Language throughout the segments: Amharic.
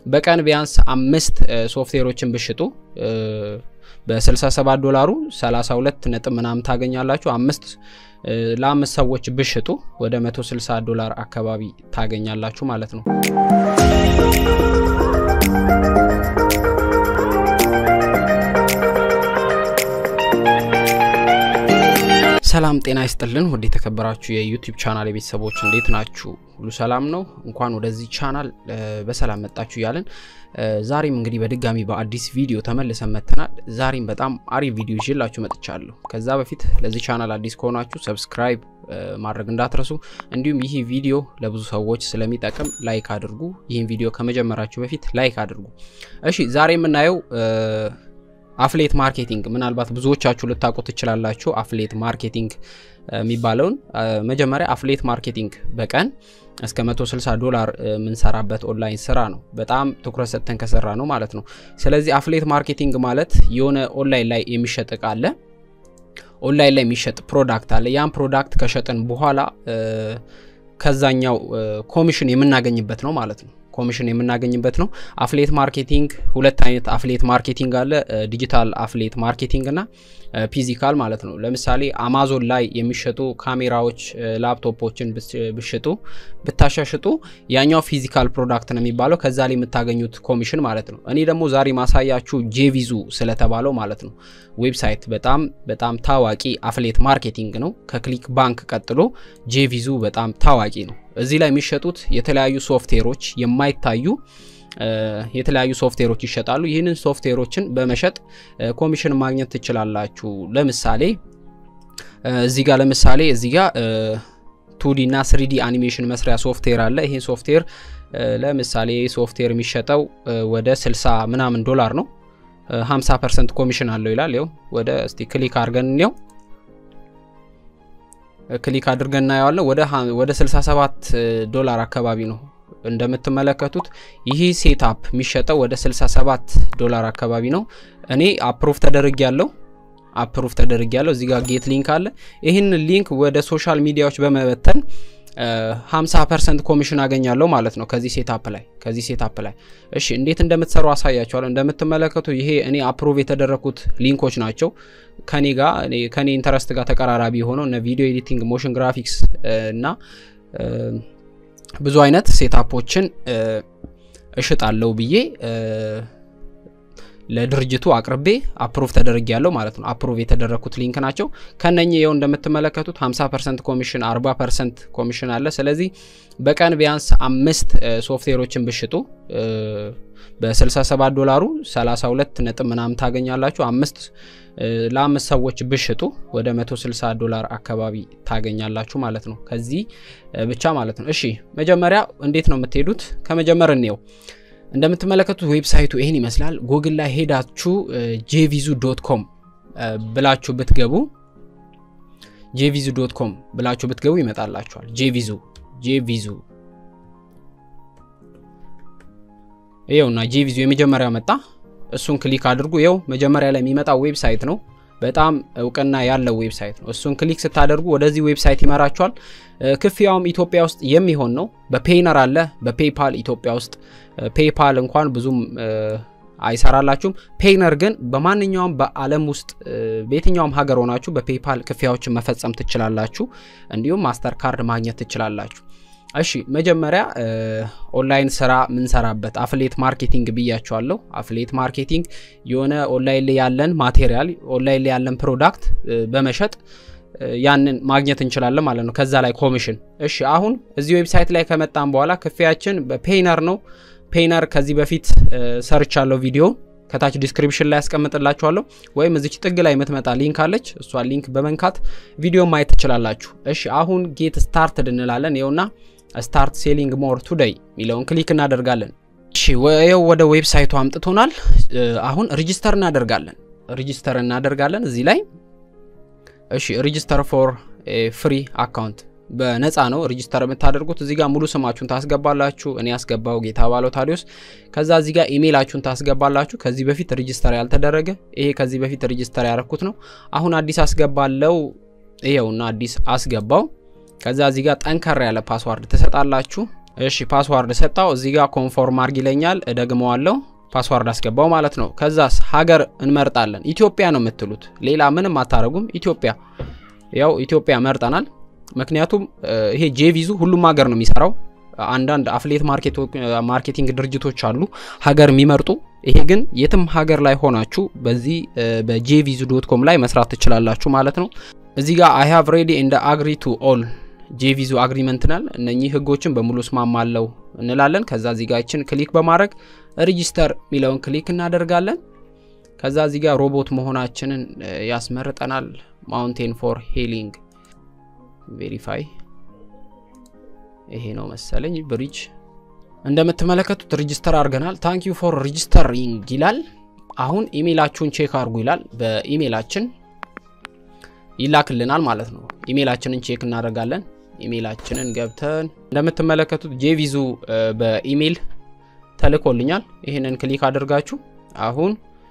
በቀን ቢያንስ አምስት ሶፍትዌሮችን ብሽጡ በ67 ዶላሩ 32 ነጥብ ምናምን ታገኛላችሁ። አምስት ለአምስት ሰዎች ብሽጡ ወደ 160 ዶላር አካባቢ ታገኛላችሁ ማለት ነው። ሰላም ጤና ይስጥልን። ወደ የተከበራችሁ የዩቲዩብ ቻናል የቤተሰቦች እንዴት ናችሁ? ሁሉ ሰላም ነው? እንኳን ወደዚህ ቻናል በሰላም መጣችሁ እያለን ዛሬም እንግዲህ በድጋሚ በአዲስ ቪዲዮ ተመልሰን መጥተናል። ዛሬም በጣም አሪፍ ቪዲዮ ይዤላችሁ መጥቻለሁ። ከዛ በፊት ለዚህ ቻናል አዲስ ከሆናችሁ ሰብስክራይብ ማድረግ እንዳትረሱ፣ እንዲሁም ይህ ቪዲዮ ለብዙ ሰዎች ስለሚጠቅም ላይክ አድርጉ። ይህን ቪዲዮ ከመጀመራችሁ በፊት ላይክ አድርጉ። እሺ ዛሬ የምናየው አፍሌት ማርኬቲንግ ምናልባት ብዙዎቻችሁ ልታውቁ ትችላላችሁ። አፍሌት ማርኬቲንግ የሚባለውን መጀመሪያ አፍሌት ማርኬቲንግ በቀን እስከ 160 ዶላር የምንሰራበት ኦንላይን ስራ ነው። በጣም ትኩረት ሰጥተን ከሰራ ነው ማለት ነው። ስለዚህ አፍሌት ማርኬቲንግ ማለት የሆነ ኦንላይን ላይ የሚሸጥ እቃ አለ፣ ኦንላይን ላይ የሚሸጥ ፕሮዳክት አለ። ያን ፕሮዳክት ከሸጥን በኋላ ከዛኛው ኮሚሽን የምናገኝበት ነው ማለት ነው። ኮሚሽን የምናገኝበት ነው። አፍሌት ማርኬቲንግ ሁለት አይነት አፍሌት ማርኬቲንግ አለ። ዲጂታል አፍሌት ማርኬቲንግ እና ፊዚካል ማለት ነው። ለምሳሌ አማዞን ላይ የሚሸጡ ካሜራዎች፣ ላፕቶፖችን ብሽጡ ብታሻሽጡ ያኛው ፊዚካል ፕሮዳክት ነው የሚባለው። ከዛ ላይ የምታገኙት ኮሚሽን ማለት ነው። እኔ ደግሞ ዛሬ ማሳያችሁ ጄቪዙ ስለተባለው ማለት ነው ዌብሳይት በጣም በጣም ታዋቂ አፍሌት ማርኬቲንግ ነው። ከክሊክ ባንክ ቀጥሎ ጄቪዙ በጣም ታዋቂ ነው። እዚህ ላይ የሚሸጡት የተለያዩ ሶፍትዌሮች የማይታዩ የተለያዩ ሶፍትዌሮች ይሸጣሉ። ይህንን ሶፍትዌሮችን በመሸጥ ኮሚሽን ማግኘት ትችላላችሁ። ለምሳሌ እዚህ ጋር ለምሳሌ እዚህ ጋር ቱዲ እና ስሪዲ አኒሜሽን መስሪያ ሶፍትዌር አለ። ይህን ሶፍትዌር ለምሳሌ ሶፍትዌር የሚሸጠው ወደ 60 ምናምን ዶላር ነው። 50 ፐርሰንት ኮሚሽን አለው ይላል። ይኸው ወደ እስቲ ክሊክ አድርገን እንየው ክሊክ አድርገን እናየዋለን። ወደ 67 ዶላር አካባቢ ነው እንደምትመለከቱት። ይህ ሴትአፕ የሚሸጠው ወደ 67 ዶላር አካባቢ ነው። እኔ አፕሩቭ ተደርግ ያለው አፕሩቭ ተደርግ ያለው እዚህ ጋር ጌት ሊንክ አለ። ይህን ሊንክ ወደ ሶሻል ሚዲያዎች በመበተን 50 ፐርሰንት ኮሚሽን አገኛለሁ ማለት ነው ከዚህ ሴታፕ ላይ ከዚህ ሴታፕ ላይ። እሺ እንዴት እንደምትሰሩ አሳያችኋለሁ። እንደምትመለከቱ ይሄ እኔ አፕሩቭ የተደረኩት ሊንኮች ናቸው። ከኔ ጋር ከኔ ኢንተረስት ጋር ተቀራራቢ የሆነው እነ ቪዲዮ ኤዲቲንግ፣ ሞሽን ግራፊክስ እና ብዙ አይነት ሴታፖችን እሽጣለሁ ብዬ ለድርጅቱ አቅርቤ አፕሩቭ ተደርግ ያለው ማለት ነው። አፕሩቭ የተደረግኩት ሊንክ ናቸው። ከነኚህ ይኸው እንደምትመለከቱት 50 ፐርሰንት ኮሚሽን 40 ፐርሰንት ኮሚሽን አለ። ስለዚህ በቀን ቢያንስ አምስት ሶፍትዌሮችን ብሽጡ በ67 ዶላሩ 32 ነጥብ ምናምን ታገኛላችሁ። አምስት ለአምስት ሰዎች ብሽጡ ወደ 160 ዶላር አካባቢ ታገኛላችሁ ማለት ነው። ከዚህ ብቻ ማለት ነው። እሺ መጀመሪያ እንዴት ነው የምትሄዱት? ከመጀመር እንየው። እንደምትመለከቱት ዌብሳይቱ ይህን ይመስላል። ጉግል ላይ ሄዳችሁ ጄቪዙ ዶት ኮም ብላችሁ ብትገቡ ጄቪዙ ዶት ኮም ብላችሁ ብትገቡ ይመጣላችኋል። ጄቪዙ ጄቪዙ ይኸውና ጄቪዙ የመጀመሪያው መጣ። እሱን ክሊክ አድርጉ። ይኸው መጀመሪያ ላይ የሚመጣው ዌብሳይት ነው። በጣም እውቅና ያለው ዌብሳይት ነው። እሱን ክሊክ ስታደርጉ ወደዚህ ዌብሳይት ይመራችኋል። ክፍያውም ኢትዮጵያ ውስጥ የሚሆን ነው። በፔይነር አለ፣ በፔይፓል ኢትዮጵያ ውስጥ ፔይፓል እንኳን ብዙም አይሰራላችሁም። ፔይነር ግን በማንኛውም በዓለም ውስጥ በየትኛውም ሀገር ሆናችሁ በፔይፓል ክፍያዎችን መፈጸም ትችላላችሁ። እንዲሁም ማስተር ካርድ ማግኘት ትችላላችሁ። እሺ መጀመሪያ ኦንላይን ስራ ምንሰራበት አፍሌት ማርኬቲንግ ብያቸዋለሁ። አፍሌት ማርኬቲንግ የሆነ ኦንላይን ላይ ያለን ማቴሪያል ኦንላይን ላይ ያለን ፕሮዳክት በመሸጥ ያንን ማግኘት እንችላለን ማለት ነው። ከዛ ላይ ኮሚሽን። እሺ አሁን እዚህ ዌብሳይት ላይ ከመጣን በኋላ ክፍያችን በፔይነር ነው። ፔይነር ከዚህ በፊት ሰርቻለሁ ቪዲዮ ከታች ዲስክሪፕሽን ላይ ያስቀምጥላችኋለሁ ወይም እዚች ጥግ ላይ የምትመጣ ሊንክ አለች። እሷን ሊንክ በመንካት ቪዲዮ ማየት ትችላላችሁ። እሺ አሁን ጌት ስታርትድ እንላለን። ይኸውና ስታርት ሴሊንግ ሞር ቱዴይ የሚለውን ክሊክ እናደርጋለን። እሺ ይኸው ወደ ዌብሳይቱ አምጥቶናል። አሁን ሪጂስተር እናደርጋለን። ሪጂስተር እናደርጋለን እዚህ ላይ እሺ ሪጂስተር ፎር ፍሪ አካውንት በነፃ ነው ሪጂስተር የምታደርጉት። እዚህ ጋር ሙሉ ስማችሁን ታስገባላችሁ። እኔ ያስገባው ጌታ ባለው ታዲዮስ። ከዛ እዚህ ጋር ኢሜይላችሁን ታስገባላችሁ። ከዚህ በፊት ሪጂስተር ያልተደረገ ይሄ ከዚህ በፊት ሪጂስተር ያረኩት ነው። አሁን አዲስ አስገባለው። ይኸውና አዲስ አስገባው። ከዛ እዚህ ጋር ጠንከር ያለ ፓስዋርድ ትሰጣላችሁ። እሺ ፓስዋርድ ሰጣው። እዚህ ጋር ኮንፎርም አርግ ይለኛል። እደግመዋለሁ። ፓስዋርድ አስገባው ማለት ነው። ከዛስ ሀገር እንመርጣለን። ኢትዮጵያ ነው የምትሉት፣ ሌላ ምንም አታረጉም። ኢትዮጵያ ያው ኢትዮጵያ መርጠናል። ምክንያቱም ይሄ ጄቪዙ ሁሉም ሀገር ነው የሚሰራው። አንዳንድ አፍሌት ማርኬቲንግ ድርጅቶች አሉ ሀገር የሚመርጡ። ይሄ ግን የትም ሀገር ላይ ሆናችሁ በዚህ በጄቪዙ ዶት ኮም ላይ መስራት ትችላላችሁ ማለት ነው። እዚህ ጋር አይ ሃቭ ሬዲ እንደ አግሪ ቱ ኦል ጄቪዙ አግሪመንት ናል እነኚህ ህጎችን በሙሉ እስማማለሁ እንላለን። ከዛ እዚህ ጋር ይችን ክሊክ በማድረግ ሬጂስተር የሚለውን ክሊክ እናደርጋለን። ከዛ እዚህ ጋር ሮቦት መሆናችንን ያስመርጠናል። ማውንቴን ፎር ሄሊንግ ቬሪፋይ ይሄ ነው መሰለኝ ብሪጅ። እንደምትመለከቱት ሬጂስተር አድርገናል። ታንክ ዩ ፎር ሬጂስተሪንግ ይላል። አሁን ኢሜይላችሁን ቼክ አድርጉ ይላል። በኢሜይላችን ይላክልናል ማለት ነው። ኢሜይላችንን ቼክ እናደርጋለን። ኢሜይላችንን ገብተን እንደምትመለከቱት ጄቪዙ በኢሜይል ተልኮልኛል። ይህንን ክሊክ አድርጋችሁ አሁን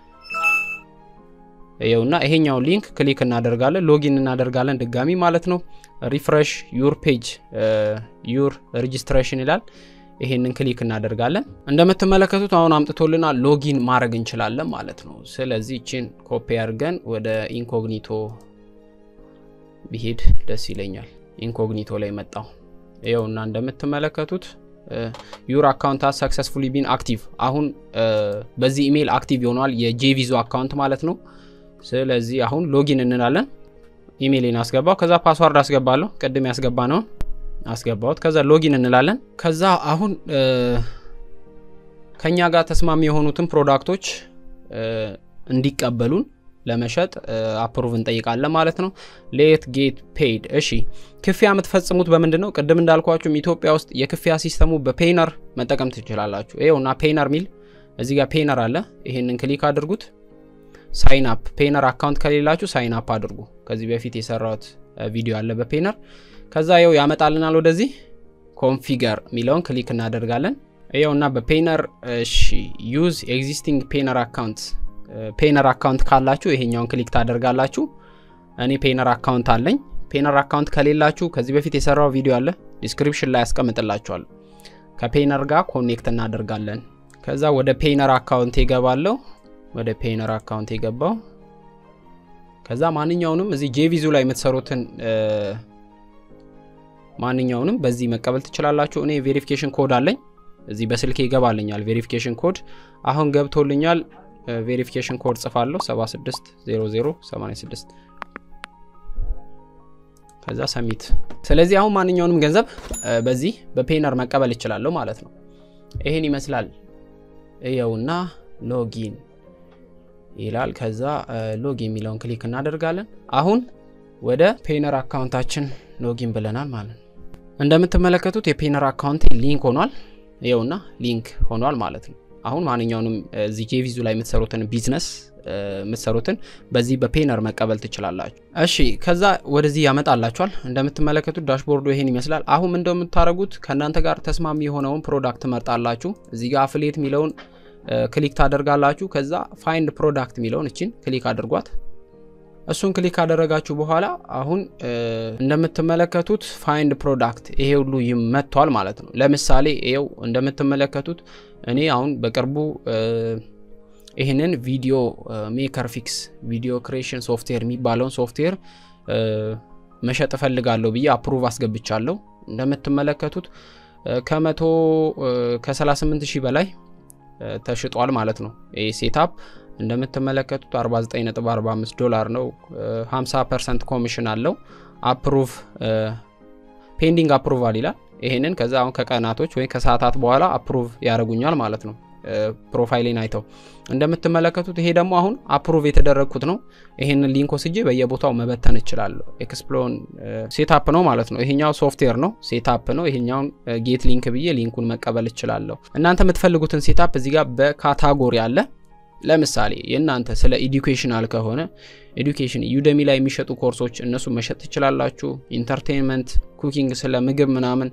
ይኸውና ይሄኛውን ሊንክ ክሊክ እናደርጋለን፣ ሎጊን እናደርጋለን ድጋሚ ማለት ነው። ሪፍሬሽ ዩር ፔጅ ዩር ሬጂስትሬሽን ይላል። ይሄንን ክሊክ እናደርጋለን። እንደምትመለከቱት አሁን አምጥቶልናል። ሎጊን ማድረግ እንችላለን ማለት ነው። ስለዚህ ችን ኮፒ አድርገን ወደ ኢንኮግኒቶ ቢሄድ ደስ ይለኛል። ኢንኮግኒቶ ላይ መጣው። ይኸውና እንደምትመለከቱት ዩር አካውንት ሃዝ ሰክሰስፉሊ ቢን አክቲቭ። አሁን በዚህ ኢሜይል አክቲቭ ይሆኗል የጄቪዞ አካውንት ማለት ነው። ስለዚህ አሁን ሎጊን እንላለን። ኢሜይልን አስገባው፣ ከዛ ፓስዋርድ አስገባለሁ። ቅድም ያስገባ ነውን አስገባሁት። ከዛ ሎጊን እንላለን። ከዛ አሁን ከኛ ጋር ተስማሚ የሆኑትን ፕሮዳክቶች እንዲቀበሉን ለመሸጥ አፕሩቭ እንጠይቃለን ማለት ነው። ሌት ጌት ፔይድ። እሺ ክፍያ የምትፈጽሙት በምንድን ነው? ቅድም እንዳልኳችሁም ኢትዮጵያ ውስጥ የክፍያ ሲስተሙ በፔይነር መጠቀም ትችላላችሁ። ይኸውና ፔይነር ሚል እዚህ ጋር ፔይነር አለ። ይሄንን ክሊክ አድርጉት። ሳይን አፕ ፔይነር አካውንት ከሌላችሁ ሳይን አፕ አድርጉ። ከዚህ በፊት የሰራሁት ቪዲዮ አለ በፔይነር። ከዛ ይኸው ያመጣልናል ወደዚህ ኮንፊገር የሚለውን ክሊክ እናደርጋለን። ይኸውና በፔይነር እሺ ዩዝ ኤግዚስቲንግ ፔይነር አካውንት ፔይነር አካውንት ካላችሁ ይሄኛውን ክሊክ ታደርጋላችሁ። እኔ ፔይነር አካውንት አለኝ። ፔይነር አካውንት ከሌላችሁ ከዚህ በፊት የሰራው ቪዲዮ አለ ዲስክሪፕሽን ላይ ያስቀምጥላችኋለሁ። ከፔይነር ጋር ኮኔክት እናደርጋለን። ከዛ ወደ ፔይነር አካውንት ይገባለሁ። ወደ ፔይነር አካውንት የገባው ከዛ ማንኛውንም እዚህ ጄቪዙ ላይ የምትሰሩትን ማንኛውንም በዚህ መቀበል ትችላላችሁ። እኔ ቬሪፊኬሽን ኮድ አለኝ እዚህ በስልኬ ይገባልኛል። ቬሪፊኬሽን ኮድ አሁን ገብቶልኛል። ቬሪፊኬሽን ኮድ ጽፋለሁ 760086 ከዛ ሰሚት። ስለዚህ አሁን ማንኛውንም ገንዘብ በዚህ በፔይነር መቀበል ይችላለሁ ማለት ነው። ይሄን ይመስላል። እየውና ሎጊን ይላል። ከዛ ሎጊን የሚለውን ክሊክ እናደርጋለን። አሁን ወደ ፔይነር አካውንታችን ሎጊን ብለናል ማለት ነው። እንደምትመለከቱት የፔይነር አካውንት ሊንክ ሆኗል። ይኸውና ሊንክ ሆኗል ማለት ነው። አሁን ማንኛውንም እዚህ ጄቪዙ ላይ የምትሰሩትን ቢዝነስ የምትሰሩትን በዚህ በፔይነር መቀበል ትችላላችሁ። እሺ ከዛ ወደዚህ ያመጣላችኋል። እንደምትመለከቱት ዳሽቦርዱ ይሄን ይመስላል። አሁን ምን እንደምታደርጉት ከእናንተ ጋር ተስማሚ የሆነውን ፕሮዳክት መርጣላችሁ። እዚህ ጋር አፍሌት የሚለውን ክሊክ ታደርጋላችሁ። ከዛ ፋይንድ ፕሮዳክት የሚለውን እችን ክሊክ አድርጓት። እሱን ክሊክ ካደረጋችሁ በኋላ አሁን እንደምትመለከቱት ፋይንድ ፕሮዳክት ይሄ ሁሉ ይመቷል ማለት ነው። ለምሳሌ ይኸው እንደምትመለከቱት እኔ አሁን በቅርቡ ይህንን ቪዲዮ ሜከር ፊክስ ቪዲዮ ክሬሽን ሶፍትዌር የሚባለውን ሶፍትዌር መሸጥ እፈልጋለሁ ብዬ አፕሩቭ አስገብቻለሁ። እንደምትመለከቱት ከመቶ ከ38 ሺህ በላይ ተሽጧል ማለት ነው። ይህ ሴታፕ እንደምትመለከቱት 49.45 ዶላር ነው። 50 ፐርሰንት ኮሚሽን አለው። አፕሩቭ ፔንዲንግ አፕሩቫል ይላል። ይሄንን ከዛ አሁን ከቀናቶች ወይም ከሰዓታት በኋላ አፕሩቭ ያደርጉኛል ማለት ነው። ፕሮፋይሌን አይተው እንደምትመለከቱት ይሄ ደግሞ አሁን አፕሩቭ የተደረግኩት ነው። ይሄንን ሊንክ ወስጄ በየቦታው መበተን እችላለሁ። ኤክስፕሎን ሴታፕ ነው ማለት ነው። ይሄኛው ሶፍትዌር ነው፣ ሴታፕ ነው። ይሄኛውን ጌት ሊንክ ብዬ ሊንኩን መቀበል እችላለሁ። እናንተ የምትፈልጉትን ሴታፕ እዚህ ጋር በካታጎሪ አለ። ለምሳሌ የእናንተ ስለ ኢዱኬሽናል ከሆነ ኤዱኬሽን ዩደሚ ላይ የሚሸጡ ኮርሶች እነሱ መሸጥ ትችላላችሁ። ኢንተርቴንመንት፣ ኩኪንግ፣ ስለ ምግብ ምናምን፣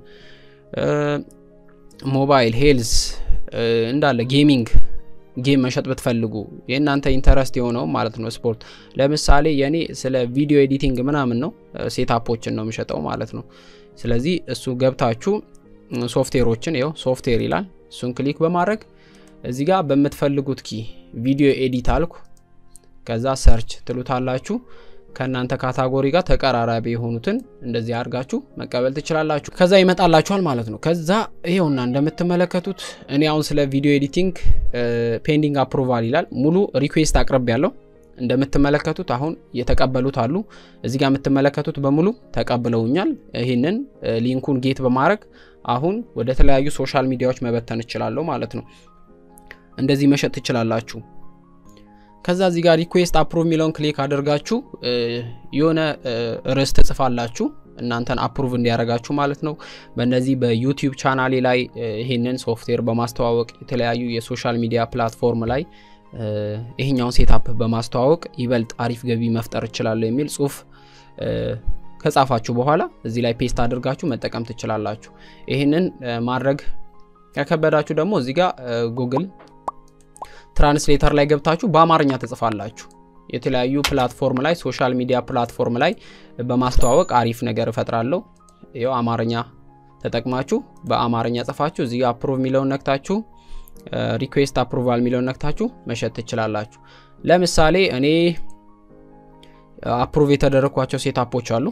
ሞባይል ሄልዝ እንዳለ ጌሚንግ ጌም መሸጥ ብትፈልጉ የእናንተ ኢንተረስት የሆነው ማለት ነው። ስፖርት ለምሳሌ የኔ ስለ ቪዲዮ ኤዲቲንግ ምናምን ነው፣ ሴታፖችን ነው የሚሸጠው ማለት ነው። ስለዚህ እሱ ገብታችሁ ሶፍትዌሮችን ይኸው ሶፍትዌር ይላል። እሱን ክሊክ በማድረግ እዚህ ጋር በምትፈልጉት ኪ ቪዲዮ ኤዲት አልኩ። ከዛ ሰርች ትሉታላችሁ። ከእናንተ ካታጎሪ ጋር ተቀራራቢ የሆኑትን እንደዚህ አድርጋችሁ መቀበል ትችላላችሁ። ከዛ ይመጣላችኋል ማለት ነው። ከዛ ይኸውና እንደምትመለከቱት እኔ አሁን ስለ ቪዲዮ ኤዲቲንግ ፔንዲንግ አፕሩቫል ይላል። ሙሉ ሪኩዌስት አቅርብ ያለው እንደምትመለከቱት አሁን የተቀበሉት አሉ። እዚህ ጋር የምትመለከቱት በሙሉ ተቀብለውኛል። ይህንን ሊንኩን ጌት በማድረግ አሁን ወደ ተለያዩ ሶሻል ሚዲያዎች መበተን እችላለሁ ማለት ነው። እንደዚህ መሸጥ ትችላላችሁ። ከዛ እዚህ ጋር ሪኩዌስት አፕሩቭ የሚለውን ክሊክ አድርጋችሁ የሆነ ርዕስ ትጽፋላችሁ እናንተን አፕሩቭ እንዲያደርጋችሁ ማለት ነው። በእነዚህ በዩቲዩብ ቻናሌ ላይ ይህንን ሶፍትዌር በማስተዋወቅ የተለያዩ የሶሻል ሚዲያ ፕላትፎርም ላይ ይሄኛውን ሴታፕ በማስተዋወቅ ይበልጥ አሪፍ ገቢ መፍጠር እችላለሁ የሚል ጽሁፍ ከጻፋችሁ በኋላ እዚህ ላይ ፔስት አድርጋችሁ መጠቀም ትችላላችሁ። ይህንን ማድረግ ከከበዳችሁ ደግሞ እዚህ ጋር ጉግል ትራንስሌተር ላይ ገብታችሁ በአማርኛ ትጽፋላችሁ። የተለያዩ ፕላትፎርም ላይ ሶሻል ሚዲያ ፕላትፎርም ላይ በማስተዋወቅ አሪፍ ነገር እፈጥራለሁ። ይኸው አማርኛ ተጠቅማችሁ በአማርኛ ጽፋችሁ እዚህ አፕሩቭ የሚለውን ነክታችሁ ሪኩዌስት አፕሩቫል የሚለውን ነክታችሁ መሸጥ ትችላላችሁ። ለምሳሌ እኔ አፕሩቭ የተደረግኳቸው ሴታፖች አሉ።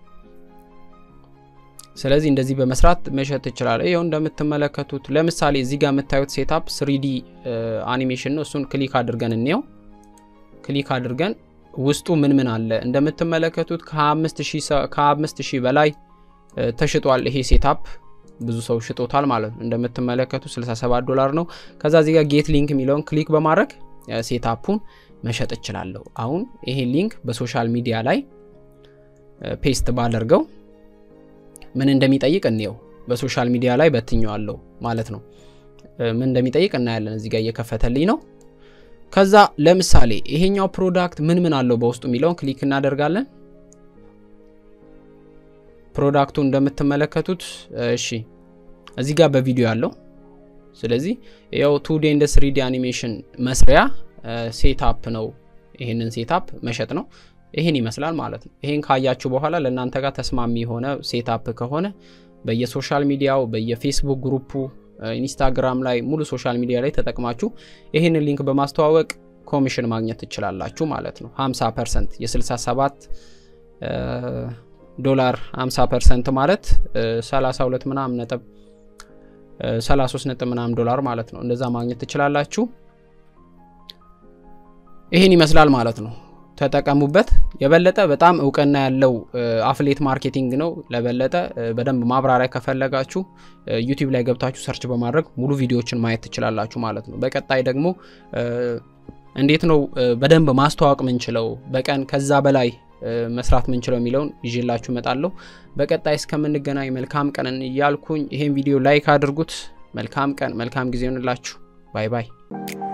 ስለዚህ እንደዚህ በመስራት መሸጥ ትችላለህ። ይኸው እንደምትመለከቱት ለምሳሌ እዚህ ጋር የምታዩት ሴታፕ ስሪዲ አኒሜሽን ነው። እሱን ክሊክ አድርገን እንየው። ክሊክ አድርገን ውስጡ ምን ምን አለ እንደምትመለከቱት ከአምስት ሺህ በላይ ተሽጧል። ይሄ ሴታፕ ብዙ ሰው ሽጦታል ማለት ነው። እንደምትመለከቱ 67 ዶላር ነው። ከዛ እዚህ ጋር ጌት ሊንክ የሚለውን ክሊክ በማድረግ ሴታፑን መሸጥ እችላለሁ። አሁን ይሄን ሊንክ በሶሻል ሚዲያ ላይ ፔስት ባደርገው ምን እንደሚጠይቅ እንየው። በሶሻል ሚዲያ ላይ በትኘዋለሁ ማለት ነው። ምን እንደሚጠይቅ እናያለን። እዚህ ጋር እየከፈተልኝ ነው። ከዛ ለምሳሌ ይሄኛው ፕሮዳክት ምን ምን አለው በውስጡ የሚለውን ክሊክ እናደርጋለን። ፕሮዳክቱ እንደምትመለከቱት እሺ፣ እዚህ ጋር በቪዲዮ ያለው ስለዚህ ያው ቱ ዲ ኤንድ ስሪ ዲ አኒሜሽን መስሪያ ሴታፕ ነው። ይህንን ሴታፕ መሸጥ ነው። ይህን ይመስላል ማለት ነው። ይህን ካያችሁ በኋላ ለእናንተ ጋር ተስማሚ የሆነ ሴታፕ ከሆነ በየሶሻል ሚዲያው በየፌስቡክ ግሩፑ፣ ኢንስታግራም ላይ ሙሉ ሶሻል ሚዲያ ላይ ተጠቅማችሁ ይህንን ሊንክ በማስተዋወቅ ኮሚሽን ማግኘት ትችላላችሁ ማለት ነው። 50 ፐርሰንት የ67 ዶላር 50 ፐርሰንት ማለት 32 ምናምን ነጥብ 33 ነጥብ ምናምን ዶላር ማለት ነው። እንደዛ ማግኘት ትችላላችሁ። ይህን ይመስላል ማለት ነው። ተጠቀሙበት። የበለጠ በጣም እውቅና ያለው አፍሌት ማርኬቲንግ ነው። ለበለጠ በደንብ ማብራሪያ ከፈለጋችሁ ዩቲዩብ ላይ ገብታችሁ ሰርች በማድረግ ሙሉ ቪዲዮዎችን ማየት ትችላላችሁ ማለት ነው። በቀጣይ ደግሞ እንዴት ነው በደንብ ማስተዋወቅ ምንችለው፣ በቀን ከዛ በላይ መስራት ምንችለው የሚለውን ይዤላችሁ እመጣለሁ። በቀጣይ እስከምንገናኝ መልካም ቀን እያልኩኝ ይሄን ቪዲዮ ላይክ አድርጉት። መልካም ቀን፣ መልካም ጊዜ ይሆንላችሁ። ባይ ባይ።